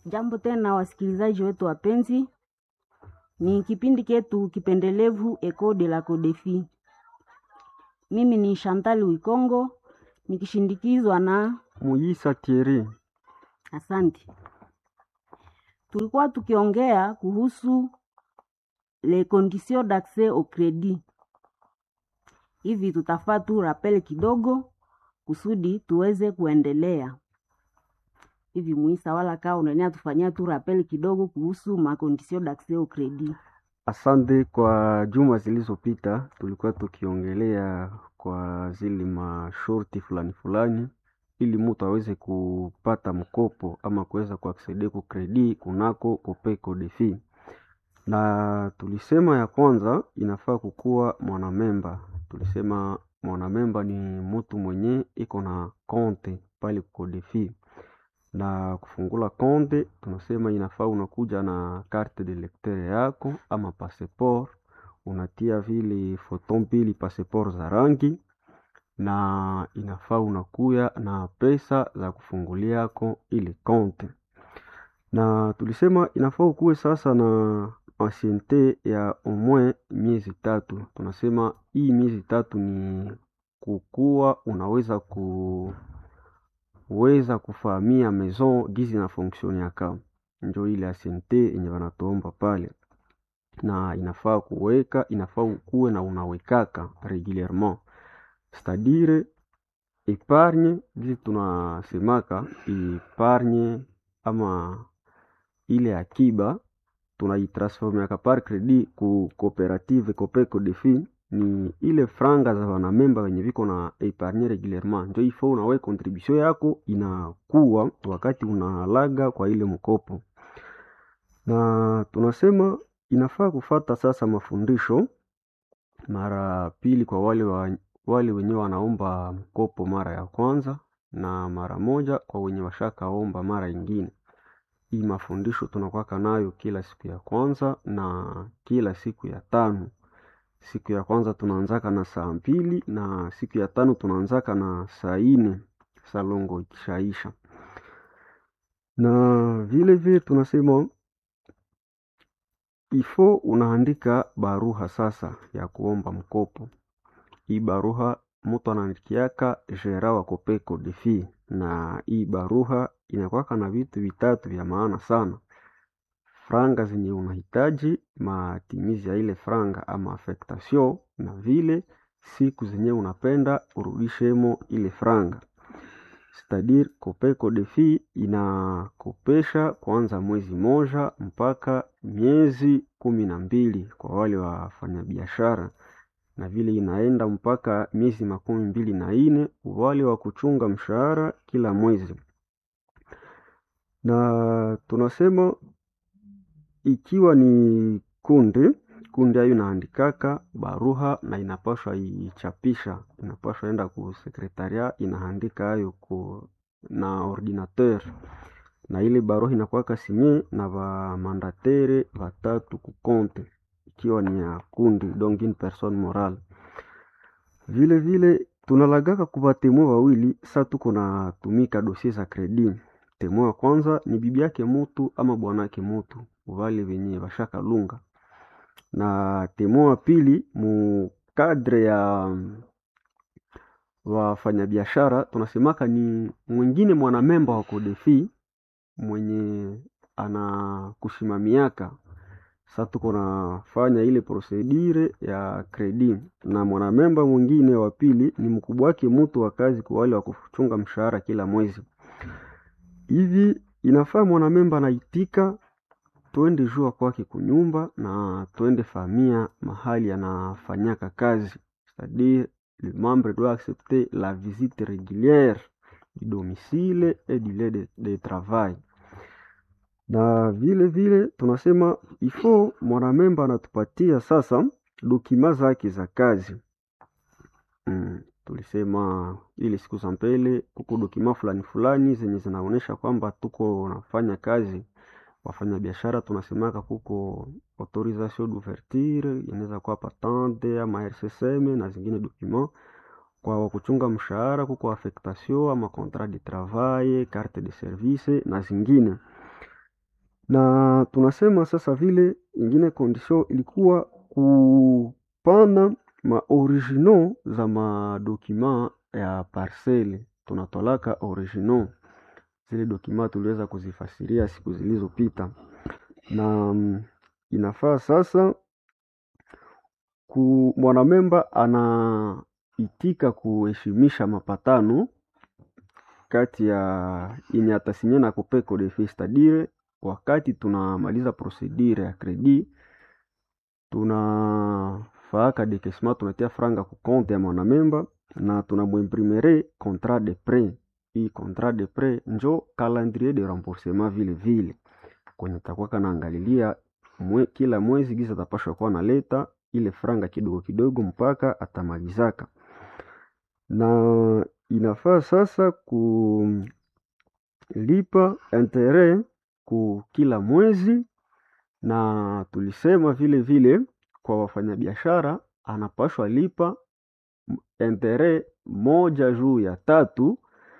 Jambo tena wasikilizaji wetu wapenzi, ni kipindi chetu kipendelevu Eco de la Codefi. Mimi ni Chantal Wikongo nikishindikizwa na Muyisa Thierry. asante. Tulikuwa tukiongea kuhusu les conditions d'accès au credit. Hivi tutafaa tu rappel kidogo kusudi tuweze kuendelea. Hivi Muisa, wala kaa unania tufanyia tu rappel kidogo kuhusu ma conditions d'accès au credit. Asante. Kwa juma zilizopita tulikuwa tukiongelea kwa zile mashorti fulani fulani, ili mtu aweze kupata mkopo ama kuweza kuaksede ku kredi kunako Copeco Defi, na tulisema ya kwanza inafaa kukuwa mwanamemba. Tulisema mwanamemba ni mtu mwenye iko na konte pale Codefi na kufungula konte, tunasema inafaa unakuja na carte de lecteur yako ama passeport, unatia vile foto mbili passeport za rangi, na inafaa unakuya na pesa za kufungulia yako ile konte. Na tulisema inafaa ukuwe sasa na anciente ya omwe miezi tatu. Tunasema hii miezi tatu ni kukuwa unaweza ku weza kufahamia maison gizi na fonctionniaka, njo ile anciente yenye wanatuomba pale, na inafaa kuweka, inafaa ukuwe na unawekaka regulierement, cetadire epargne gizi tunasemaka epargne ama ile akiba tunaitransformiaka par credit ku cooperative Copeco Defi ni ile franga za wanamemba wenye viko na epargne regulierement, njo ifo unawe contribution yako inakuwa wakati unalaga kwa ile mkopo. Na tunasema inafaa kufata sasa mafundisho mara pili kwa wale wa, wale wenye wanaomba mkopo mara ya kwanza na mara moja kwa wenye washakaomba mara ingine. Hii mafundisho tunakwaka nayo kila siku ya kwanza na kila siku ya tano. Siku ya kwanza tunaanzaka na saa mbili na siku ya tano tunaanzaka na saa ine salongo ikishaisha. Na vile vile tunasema ifo unaandika baruha sasa ya kuomba mkopo. Hii baruha mtu anaandikiaka gera wa Copeco Defi, na hii baruha inakwaka na vitu vitatu vya maana sana franga zenye unahitaji, matimizi ya ile franga ama affectation, na vile siku zenye unapenda urudishemo ile franga. Cetadire Copeco Defi inakopesha kuanza mwezi moja mpaka miezi kumi na mbili kwa wale wafanyabiashara, na vile inaenda mpaka miezi makumi mbili na ine wale wa kuchunga mshahara kila mwezi. Na tunasema ikiwa ni kundi kundi ayo inaandikaka baruha na inapashwa ichapisha, inapashwa enda ku sekretaria inaandika ayo ku na ordinateur, na ile baruha inakuwaka sinye na ba mandatere batatu ku konte, ikiwa ni ya kundi donc une personne morale. Vile vile tunalagaka kuba temwe wawili sa tuko na tumika dossier za credit. Temwe wa kwanza ni bibi yake mutu ama bwanake mutu wale wenye bashaka lunga, na temwe wa pili mu kadre ya wafanyabiashara tunasemaka ni mwingine mwanamemba wa Codefi mwenye anakusimamiaka. Sa tuko nafanya ile procedure ya credit, na mwanamemba mwingine wa pili ni mkubwa wake mutu wa kazi kwa wale wa kuchunga mshahara kila mwezi. Hivi inafaa mwanamemba anaitika twende jua kwake kunyumba na twende famia mahali anafanyaka kazi, c'est-à-dire le membre doit accepter la visite régulière du domicile et du lieu de, de travail. Na vile vile tunasema ifo mwanamemba anatupatia sasa dokima zake za kazi mm. Tulisema ile siku za mbele kuko dokima fulani fulani zenye zinaonyesha kwamba tuko nafanya kazi wafanya biashara tunasemaka kuko autorisation d'ouverture inaweza kuwa patente ama RCSM na zingine document. Kwa wakuchunga mshahara kuko affectation ama contrat de travail, carte de service na zingine. na tunasema sasa vile ingine condition ilikuwa kupana ma originaux za madokima ya parcele, tunatolaka originaux zile dokima tuliweza kuzifasiria siku zilizopita, na mm, inafaa sasa ku mwanamemba anaitika kuheshimisha mapatano kati ya yenye atasinya na Copeco de Fils, c'est-à-dire wakati tunamaliza procedure ya credit tunafaaka dekesma, tunatia franga ku compte ya mwanamemba na tunamwimprimere contrat de prêt. Hii contrat de prêt njo calendrier de remboursement vile vile kwenye takuwa kanaangalilia mwe, kila mwezi giza atapashwa kuwa naleta ile franga kidogo kidogo mpaka atamalizaka, na inafaa sasa kulipa intere ku kila mwezi, na tulisema vile vile kwa wafanyabiashara anapashwa lipa intere moja juu ya tatu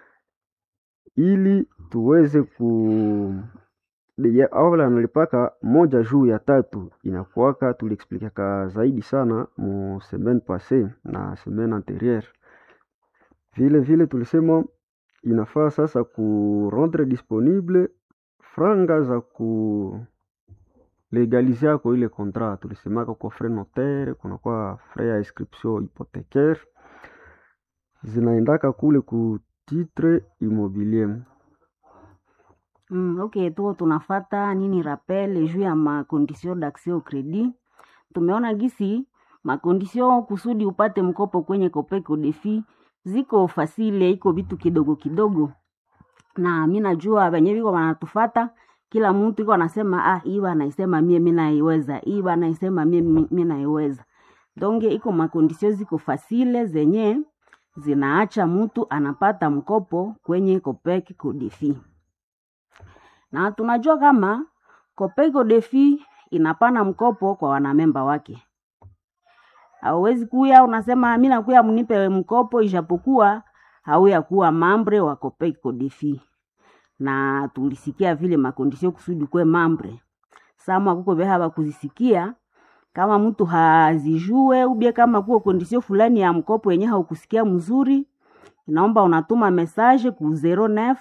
ili tuweze ku ya- awala analipaka moja juu ya tatu inakuwaka, tuliexplikaka zaidi sana mu semaine passe na semaine anterieure. Vile vile tulisema inafaa sasa ku rendre disponible franga za ku legalize yako ile contrat. Tulisemaka kwa frais notaire, kunakuwa frais ya inscription hypothécaire zinaendaka kule ku titre immobilier. Mm, ok, tuko tunafata nini rappel juu ya makondisio d'accès au credit. Tumeona gisi makondisio kusudi upate mkopo kwenye Copeco Defi ziko fasile, iko vitu kidogo kidogo, na mi najua wenye viko wanatufata, kila mtu iko anasema ah, hii banaisema mie mi naiweza, hii banaisema mie mi mi naiweza. Donge iko makondisio ziko fasile zenye zinaacha mtu anapata mkopo kwenye Copeco Defi na tunajua kama Copeco Defi inapana mkopo kwa wanamemba wake. Hauwezi kuya unasema mi nakuya mnipe mkopo, ijapokuwa hauya kuwa mambre wa Copeco Defi, na tulisikia vile makondisio kusudi kwe mambre samwa kuko beha bakuzisikia kama mtu hazijue ubie kama kuko kondisio fulani ya mkopo yenye haukusikia mzuri, inaomba unatuma message ku 09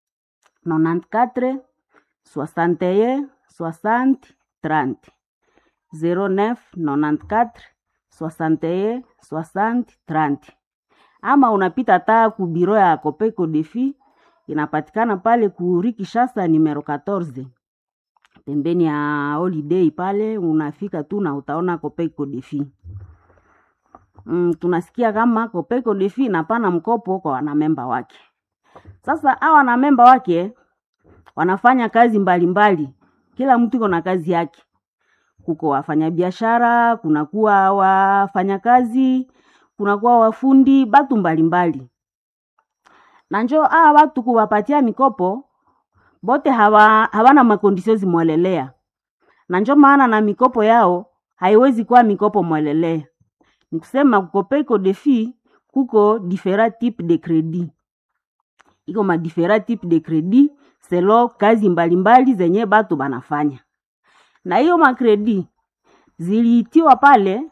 94 61 60 30 09 94 61 60 30 ama unapita taa ku biro ya Copeco Defi inapatikana pale ku Rue Kinshasa numero 14 pembeni ya Holiday pale, unafika tu na utaona Copeco Defi. Mm, tunasikia kama Copeco Defi inapana mkopo kwa wanamemba wake. Sasa hawa wanamemba wake wanafanya kazi mbalimbali mbali. Kila mtu iko na kazi yake. Kuko wafanyabiashara, kunakuwa wafanyakazi, kunakuwa wafundi, batu mbalimbali. Na njo hawa watu kuwapatia mikopo bote hawa, hawana makondisio zimwelelea, na njo maana na mikopo yao haiwezi kuwa mikopo mwelelea. Ni kusema Copeco Defi kuko different type de credit, iko ma different type de credit selo kazi mbalimbali mbali zenye batu banafanya, na hiyo makredi ziliitiwa pale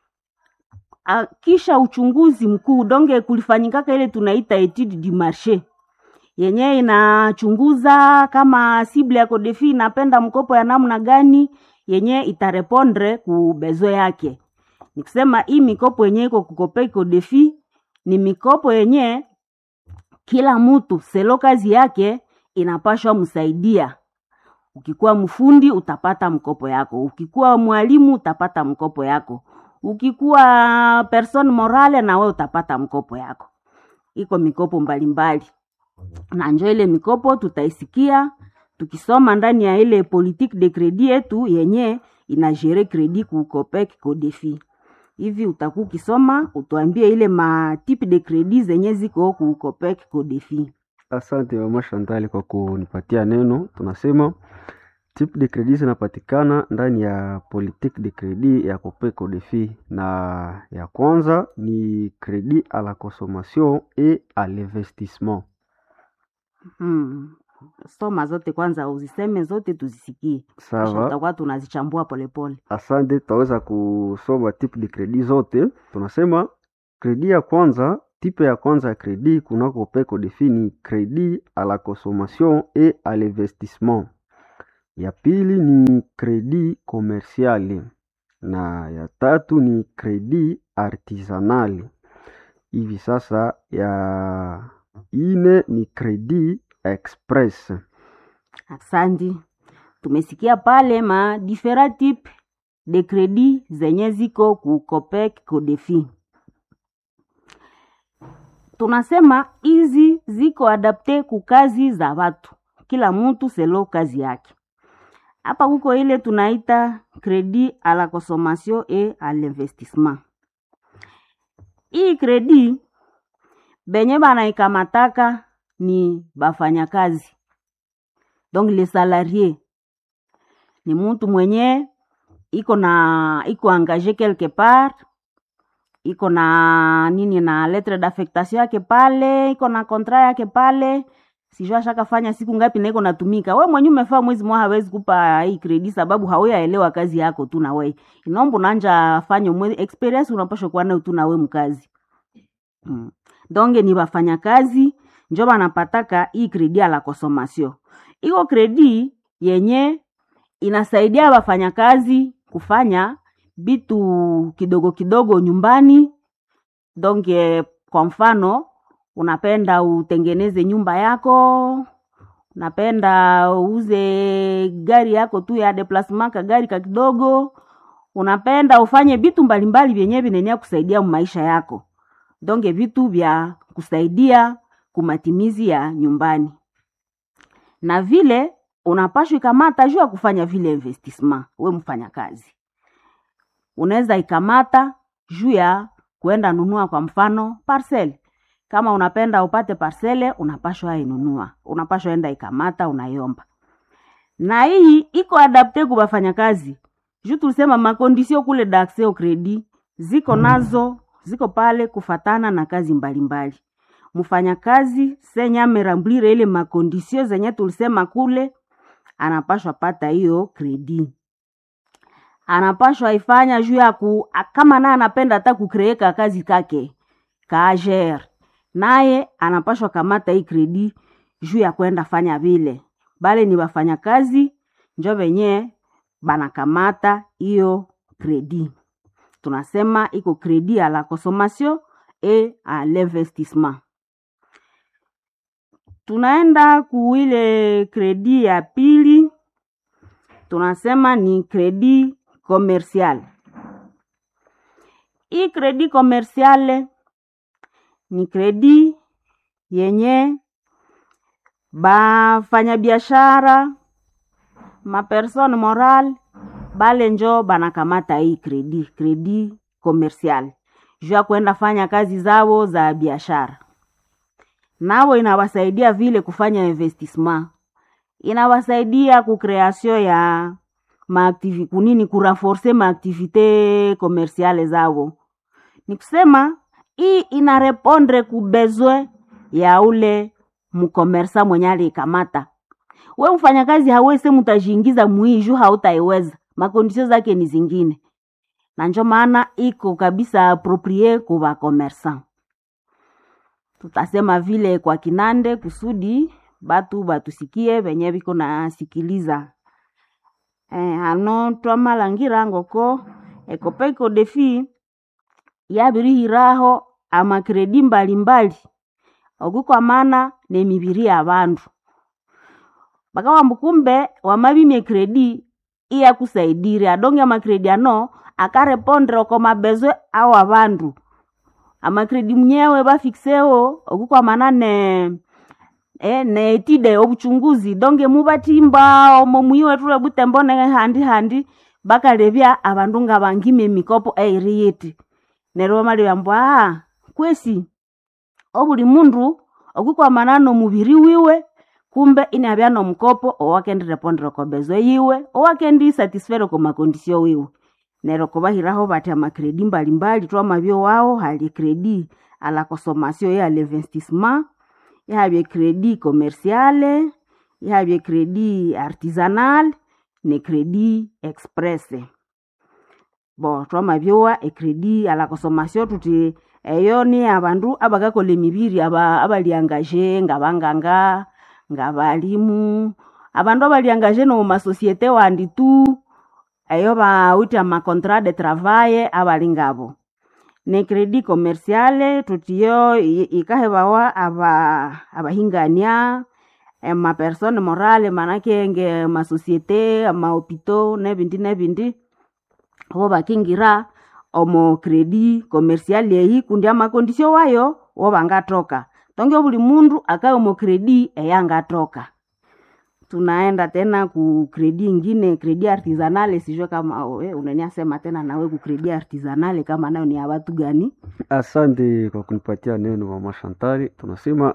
a, kisha uchunguzi mkuu donge kulifanyikaka ile tunaita etude du marché yenye inachunguza kama sible ya Codefi inapenda mkopo ya namna gani yenye itarepondre ku bezo yake. Nikusema hii mikopo yenye iko kukope Codefi ni mikopo yenye kila mtu selo kazi yake inapashwa msaidia. Ukikuwa mfundi utapata mkopo yako, ukikuwa mwalimu utapata mkopo yako, ukikuwa person morale na we utapata mkopo yako. Iko mikopo mbalimbali mbali. Na njo ile mikopo tutaisikia tukisoma ndani ya ile politique de credit yetu yenye inajere credit ku Copec Codefi. Hivi utakuwa ukisoma utuambie ile matipe de credit zenye ziko ku Copec Codefi. Asante mama Shantali kwa kunipatia neno. Tunasema type de credit zinapatikana ndani ya politique de credit ya Copeco Defi, na ya kwanza ni credit à la consommation et à l'investissement. Hmm. soma zote kwanza, uziseme zote tuzisikie, kisha Sawa, tutakuwa tunazichambua polepole. asante. Tutaweza kusoma type de credit zote. Tunasema kredi ya kwanza, type ya kwanza ya kredi kunako peko defini kredi à la consommation et à l'investissement. Ya pili ni kredi komersiali na ya tatu ni kredi artisanali. Hivi sasa ya ine ni kredi express. Asante, tumesikia pale ma different type de credit zenye ziko ku Copec Codefi. Tunasema hizi ziko adapte ku kazi za watu, kila mtu selo kazi yake. Hapa kuko ile tunaita credit à la consommation et à l'investissement. Hii credit benye banaikamataka ni bafanyakazi donc les salariés ni mtu mwenye iko na iko engagé quelque part iko na nini na lettre d'affectation yake pale iko na contrat yake pale sijua ashakafanya siku ngapi na iko natumika we mwenye umefaa mwezi mwa hawezi kupa hii credit sababu hauyaelewa kazi yako tu na we inaomba unanja fanya mwezi experience unapasha kuwa nayo tu na we mkazi mm. donge ni wafanyakazi njo banapataka hii kredi ya la consommation iko kredi yenye inasaidia wafanyakazi kufanya vitu kidogo kidogo nyumbani donge kwa mfano unapenda utengeneze nyumba yako unapenda uuze gari yako tu ya deplasement ka gari ka kidogo unapenda ufanye vitu mbalimbali vyenye vinenea kusaidia maisha yako donge vitu vya kusaidia kumatimizi ya nyumbani na vile unapashwa ikamata juu ya kufanya vile investissement we mfanya kazi unaweza ikamata juu ya kuenda nunua kwa mfano parcel kama unapenda upate parcele unapashwa inunua unapashwa enda ikamata unaiomba na hii iko adapte ku bafanyakazi juu tulisema makondisio kule d'accès au credit ziko nazo ziko pale kufatana na kazi mbalimbali mfanyakazi senye amerambulire ile makondisio zenye tulisema kule anapashwa pata hiyo kredi anapashwa ifanya juu ya ku kama naye anapenda hata kukreeka kazi kake kager naye anapashwa kamata hii kredi juu ya kwenda fanya vile bale ni wafanyakazi njo venye banakamata hiyo kredi tunasema iko kredi à la consommation et à l'investissement tunaenda kuile kredi ya pili tunasema ni kredi commercial hii kredi commerciale ni kredi yenye bafanyabiashara mapersone moral bale njo banakamata hii kredi kredi commercial juu ya kwenda fanya kazi zao za biashara nao inawasaidia vile kufanya investissement inawasaidia kukreasio ya maaktivi kunini kuraforce maaktivite komersiale zao ni kusema hii inarepondre kubezwe ya ule mkomersa mwenye aliikamata we mfanyakazi hawezi mutajiingiza muhii juu hautaiweza makondisio zake ni zingine na njo maana iko kabisa aproprie kuva komersan tutasema vile kwa kinande kusudi batu batusikie venye viko nasikiliza eh, ano twamalangira ngoko ekopeko defi yabirihiraho amakredi mbalimbali okukwamana nemibiri ya bandu bakawamba kumbe wamabimye kredi iyakusaidire adonge amakredi ano akarepondre oko mabezwe au abandu amakredi mnyewe bafikiseo okukwamana ne eh, neetide obuchunguzi donge mubatimba omo mwiwe tule butembo ne handi handi bakalebya abandu nga bangime emikopo eiri yiti neryo bamalebya ah kwesi obuli mundu okukwamana nomubiri wiwe kumbe inabya nomukopo owakendirepondera kobezwe yiwe owakendisatisfere komakondisio wiwe neryo kubahiraho bati amakredi mbalimbali twamabyo wao hali kredi a la consommation ya l'investissement ihabye kredi commerciale ihavye kredi artisanal ne kredi express bo twamabyowa ekredi ala consommation tuti eyo ni abandu abakakola emibiri aba abaliangaje ngabanganga ngabalimu abandu abaliangaje nomu masosiete wandi tu eyo bawite amacontrat de travail abali ngabo ne kredi commerciale tutiyo i- ikahebawa aba abahingania emapersone morale manake nge masosiete amahopito nebindi nebindi wo bakingira omo kredi commercial eyi kundi amakondisio wayo wo bangatoka tonge buli mundu akaye omo kredi eyangatoka tunaenda tena ku kredi ingine kredi artisanale sijue kama we unaniasema tena nawe ku kredi artisanale kama nayo ni ya watu gani Asante kwa kunipatia neno mama Shantari. Tunasema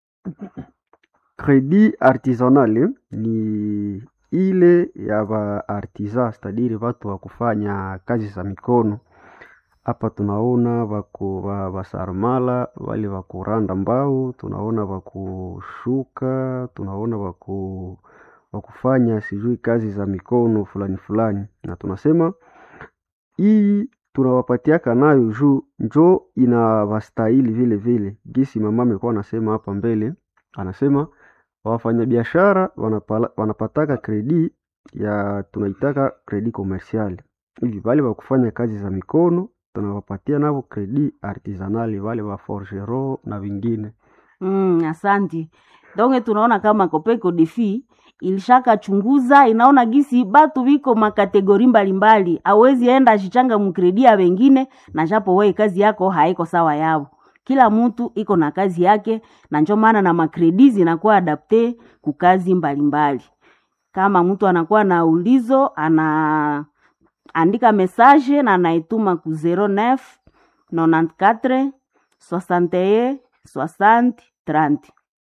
kredi artisanale ni ile ya ba artisan, stadiri watu wa kufanya kazi za mikono. Hapa tunaona baku ba basarmala wale wa kuranda mbao, tunaona bakushuka, tunaona baku wakufanya sijui kazi za mikono fulani fulani, na tunasema hii tunawapatiaka nayo juu njo inawastahili vile vile. Gisi mama amekuwa anasema hapa mbele, anasema wafanyabiashara wanapala- wanapataka kredi ya tunaitaka kredi komersiali hivi, wale wa kufanya kazi za mikono tunawapatia navo kredi artisanali, wale wa forgero na vingine. Mm, asanti. Donge tunaona kama Kopeko Defi ilishaka chunguza inaona gisi batu biko makategori mbalimbali, awezi enda achichanga mkredia wengine na japo wewe kazi yako haiko sawa yao. Kila mtu iko na kazi yake, na njo maana na makredi zinakuwa adapte ku kazi mbalimbali. Kama mtu anakuwa na ulizo ana andika message na anaituma ku 09 94 61 60 30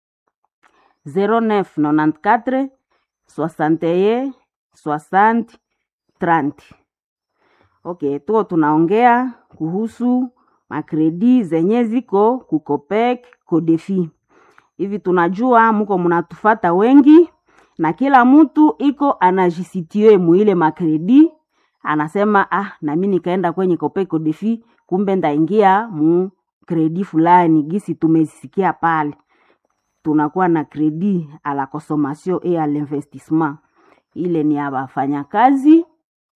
09 94 61 60 30 okay tuko tunaongea kuhusu makredi zenye ziko kukopek kodefi hivi tunajua mko mnatufata wengi na kila mtu iko anajisitie muile makredi anasema ah nami nikaenda kwenye kopeko defi kumbe ndaingia mu kredi fulani gisi tumezisikia pale tunakuwa na kredi a la consommation et à l'investissement ile ni ya wafanyakazi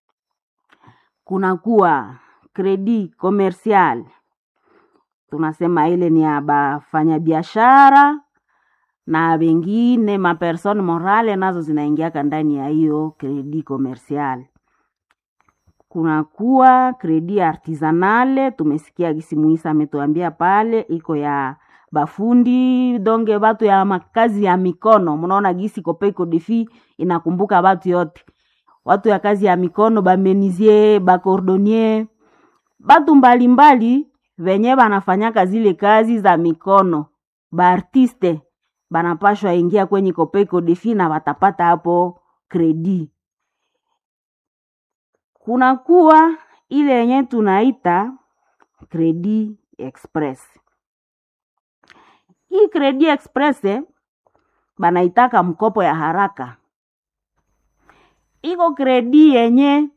kunakuwa kredi commercial tunasema ile ni ya bafanyabiashara na wengine mapersone morale nazo zinaingiaka ndani ya hiyo kredi commercial kunakuwa kredi artisanale tumesikia gisi muisa ametuambia pale iko ya bafundi donge batu ya makazi ya mikono mnaona gisi kopeko defi inakumbuka batu yote watu ya kazi ya mikono bamenizie bakordonier batu mbalimbali venye banafanyaka zile kazi za mikono baartiste banapashwa ingia kwenye kopeko defi na watapata hapo kredi kunakuwa ile yenye tunaita kredi express hii kredi express eh, banaitaka mkopo ya haraka iko kredi yenye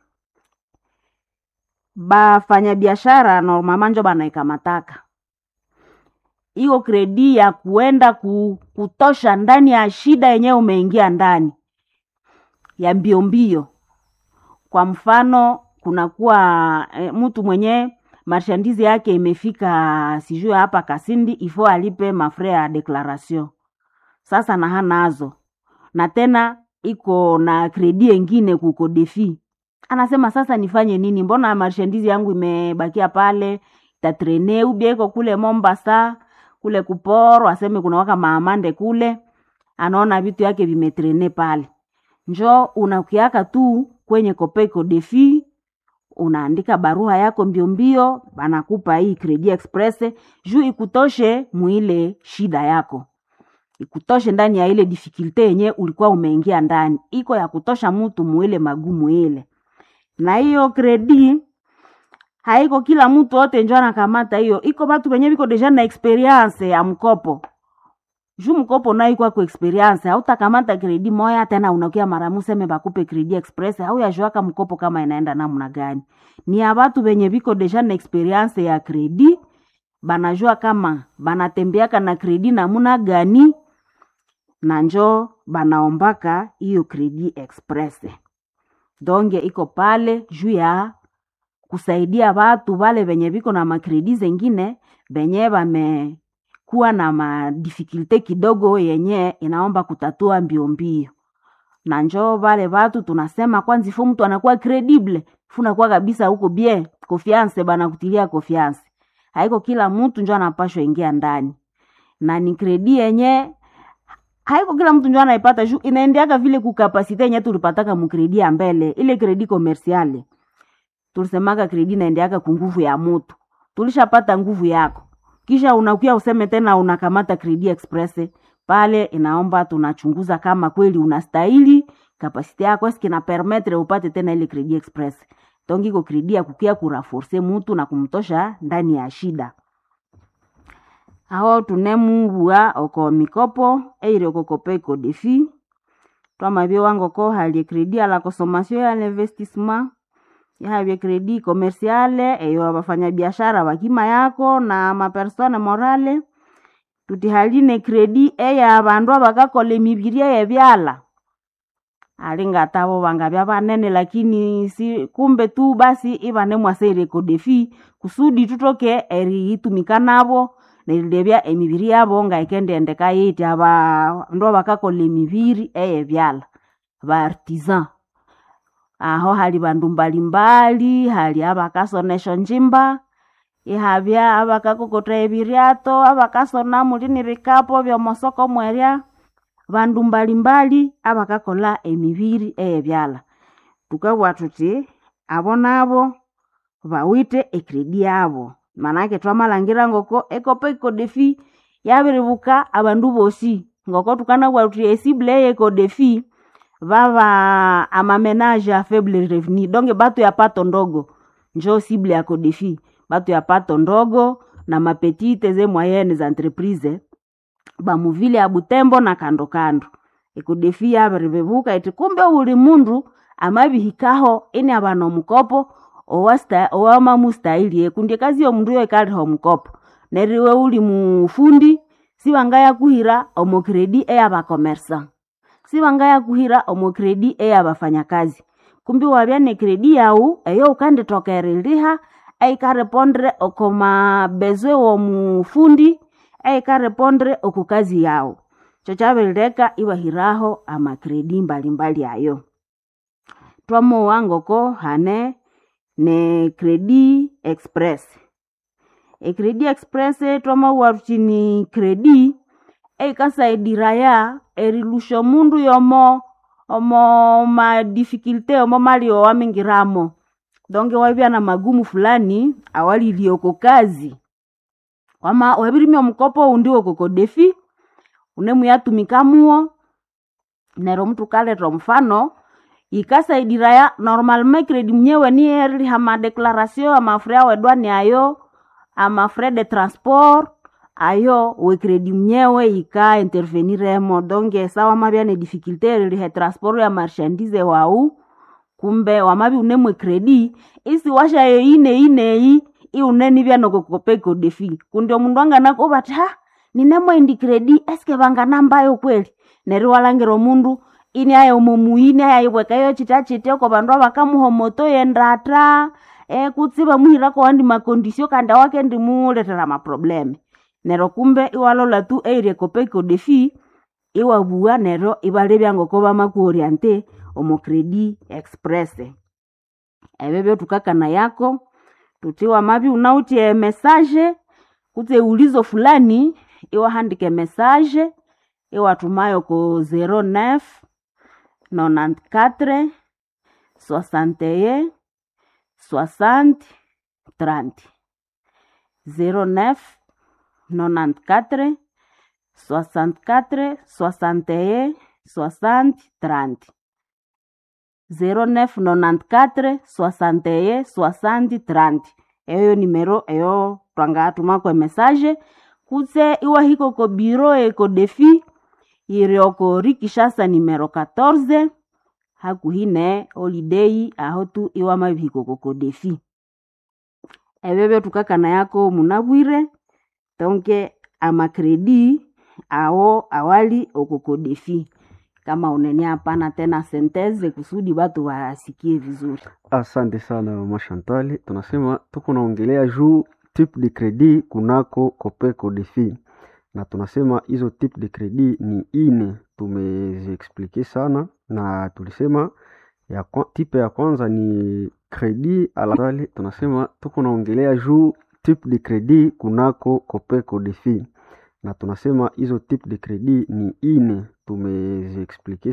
bafanyabiashara normama njo banaikamataka iko kredi ya kuenda ku, kutosha ndani ya shida yenye umeingia ndani ya mbio mbio kwa mfano kunakuwa e, mtu mwenye marshandizi yake imefika sijue hapa kasindi ifo alipe mafre ya declaration sasa na hanazo na tena iko na kredi engine kuko defi anasema sasa nifanye nini mbona marshandizi yangu imebakia pale tatrene ubia iko kule mombasa kule kuporo aseme kuna waka maamande kule anaona vitu yake vimetrene pale njo unakiaka tu kwenye kopeko defi unaandika barua yako mbio mbio banakupa hii kredi express juu ikutoshe muile shida yako ikutoshe ndani ya ile difikilte yenye ulikuwa umeingia ndani iko ya kutosha mtu muile magumu ile na hiyo kredi haiko kila mtu wote njo anakamata hiyo iko batu wenye biko deja na experience ya mkopo juu mkopo nayo kwako experience hautakamata kredi moya tena unakia mara museme bakupe kredi express au yajuaka mkopo kama inaenda namna gani ni ya watu wenye viko deja na experience ya kredi banajua kama banatembeaka na kredi namuna gani na njo banaombaka hiyo kredi express donge iko pale juu ya kusaidia watu wale venye viko na makredi zengine venye vamekuwa na madifikulte kidogo yenye inaomba kutatua mbio mbio na njo vale watu tunasema kwanza ifo mtu anakuwa credible funakuwa kabisa huko bie confiance bana kutilia confiance haiko kila mtu njo anapashwa ingia ndani na ni kredi yenye haiko kila mtu njo anaipata juu inaendeaka vile kukapasite yenye tulipataka mukredi ya mbele ile kredi komersiale tulisemaka kredi inaendeaka kunguvu ya mutu tulishapata nguvu yako kisha unakuya useme tena unakamata kredi express pale inaomba tunachunguza kama kweli unastahili kapasite yako eske na permettre upate tena ile kredi express donc iko kredi ya kukia kuraforce mutu na kumtosha ndani ya shida aho tunemubua oko mikopo eire okokope iko defi twamabie wangoko halie kredi ala consommation ya l'investissement yahavye kredi komersiale eyo abafanyabiashara bakima yako na mapersone morale tutihaline kredi eya abandu abakakola emibiria yebyala alingatabo bangabya banene lakini si kumbe tu basi ibane mwaseire kodefi kusudi tutoke eriitumika nabo nerilebya emibiri yabo ngaikendendeka yiti abandu abakakola emibiri eyebyala baartisan aho hali bandu mbalimbali hali abakasonesha njimba ihabya abakakokota ebiryato abakasona mulini bikapo byomosoko mwerya bandu mbalimbali abakakola emibiri eyebyala tukabwa tuti abo nabo bawite ekredi yabo manake twamalangira ngoko ekopo ikodefi yabiribuka abandu bosi ngoko tukanabwa tuti esible eye ekodefi vava amamenage a faible revenu donge batu ya pato ndogo njo sible ya kodefi batu ya pato ndogo na mapetite ze moyenne za entreprise bamuvile ya butembo na kando kando ekodefi yabiribebuka iti kumbe uli mundu amabihikaho ini abana omukopo owamamustahili kundi kazi yomundu yo ikaliha omukopo neriwe uli mufundi siwangaya kuhira omokredi eyabakomersa siwangaya kuhira omokredi eyabafanyakazi kumbi wabya ne kredi yau eyo ukanditokeriliha eikarepondre okoma bezwe womufundi eikarepondre oku kazi yau cho chabirileka iwahiraho amakredi mbalimbali ayo twamowa ngoko hane ne kredi express ekredi express twamauwa tuti ni kredi eikasaidira erilusha mundu yomo omo madifikulte omo mali owamingiramo donge wabya na magumu fulani awalilioko kazi wama wabirimia omukopo undi wokokodefi unemuyatumikamuwo nero mtu kaleta mfano ikasaidira normalement kredi mnyewe ni eriliha madeclaration amafre awedwani ayo amafre de transport ayo wekredi mnyewe ika interveniremo donge sa wamabya ne difficulté erilihe transport ya marchandise wau kumbe wamabi unemwe kredi isi washayo ine ineyi iunenibya nokokopeko defi kundi omundu anganako bati ha ninemwe indi kredi eske banganambayo kweli neri walangira omundu ini aya omomuyini ayayibwekayo chita chite oko bandu abakamuhomoto yendata e, kutsi bamuhirako wandi makondisio kandi awake ndimuletera maprobleme nero kumbe iwalola tu eire kopeko defi iwabua nero ibalebya ngoko bamakuoriente omo kredi express ebyo byotukakana yako tuti wamabi unautie message kutse ulizo fulani iwahandike message iwatumayo ko 09 94 61 60 30 09 94 64 61 60 30 0994 61 60 30 eyo nimero eyo twangatumako message kutse iwa hiko ko biro eko defi irioko rikishasa nimero 14 hakuhine holiday aho tu iwa mabihiko koko defi ebebyo tukakana yako munabwire tonke amakredi awo awali okoko defi kama unene hapana tena senteze kusudi watu wasikie vizuri Asante sana mama Chantal, tunasema tuko naongelea juu type de credit kunako Copeco Defi, na tunasema hizo type de credit ni ine, tumeziexplike sana na tulisema ya kwa, type ya kwanza ni credit à la tunasema tuko naongelea juu type de credit kunako Copeco Defi, na tunasema hizo type de credit ni ine, tumeziexplike